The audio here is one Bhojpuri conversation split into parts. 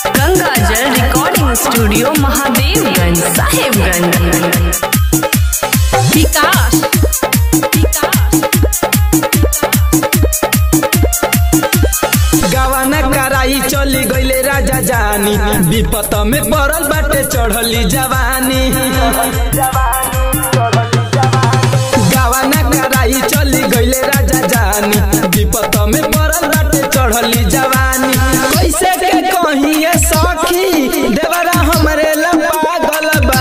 गंगा जल रिकॉर्डिंग स्टूडियो महादेवगंज साहेबगंज विकास गवाना कराई चली गईले राजा जानी विपत में पड़ल बाटे चढ़ली जवानी गवाना कराई चली गईले राजा जानी विपत में पड़ल बाटे चढ़ली जवानी कैसे के कहिए सखी देवरा हमरे लंबा गलबा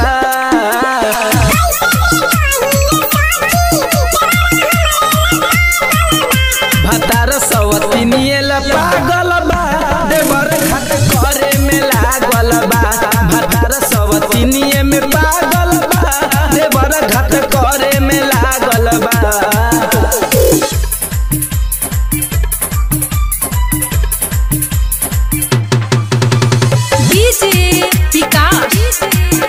भतार सवतिनियल पागल बा देवर घाट करे में लागल बा भतार सवतिनिय में पागल बा देवर घाट करे में लागल बा DJ Vikas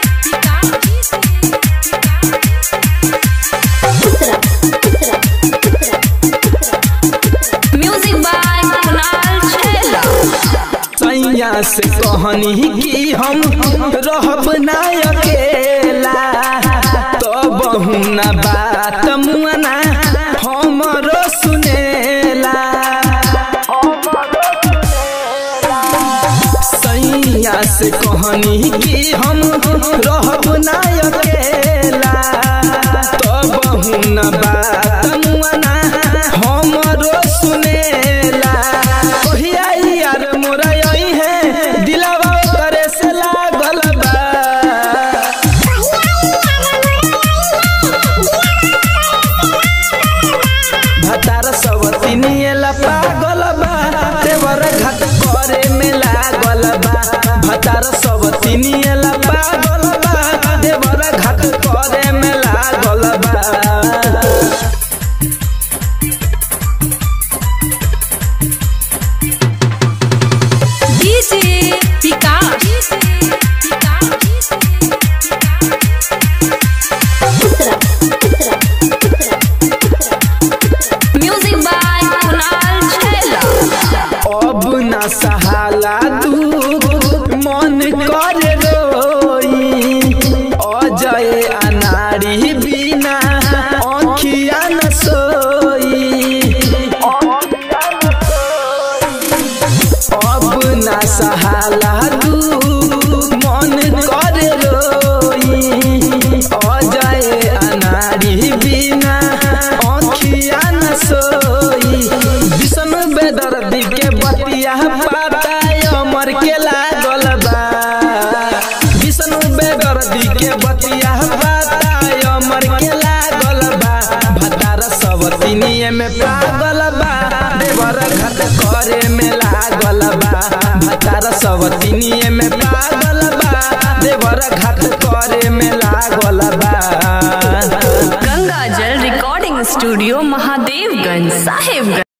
music by Kunal छैला सैया से कहनी कि हम रहब ना अकेला तो बहुना बात मुआना हमरो सुनेला सैया से कहनी कि हम रहब ना अकेला तो बहुना बात मुआना हमरो सुनेला कहिया यार मोरा यही है दिलवा करे से लागल बा भतार सवतिनियल पागल बा देवर घाट करे में लागल बा भतार सवतिनियल पागल बा देवर घाट करे में लागल बा DJ Vikas music by Kunal छैला अब न सहाला दुख मन करे रोई अजय अनारी बिना आँखिया न सोई अब न सहाला दुख मन करे रोई अजय अनारी बिना आँखिया न सोई विष्णु बेदर्दी के बतिया पाता अमर के लागल बा विष्णु बेदर्दी के बतिया पाता अमर के लागल बा भतार सब तिनिए में पागल बा देवर घाट करे में लागल बा भतार सब तिनिए में पागल बा देवर घाट करे में लागल बा गंगा जल रिकॉर्डिंग स्टूडियो महादेवगंज साहेबगंज